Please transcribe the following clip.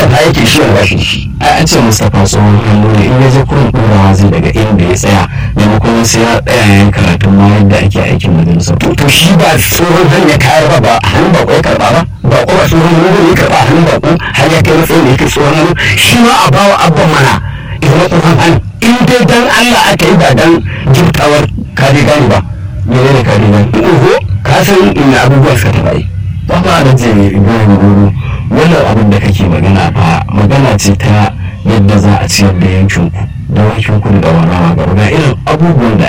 fa yake shi wani bashi shi ai an ce mustapha tsohon hannu ne in ya je kurin ɗorawa zai daga inda ya tsaya maimakon sai ya tsaya yayin karatun ma yadda ake aikin majalisar to to shi ba tsohon zan ya kayar ba ba hannun bako ya karba ba ba ko ba tsohon hannu ya karba hannun bako har ya kai matsayin da yake tsohon hannu shi ma a bawa abban mana ya zama tsohon hannu in dai dan Allah aka yi ba dan jibtawar kare gani ba mene ne kare nan oho ka san inda abubuwa suka taɓa yi ba ba da jere ibrahim goro wannan abin da kake magana fa magana ce ta yadda za a ciyar da yankinku da wakin kudu da warawa gaba ga irin abubuwan da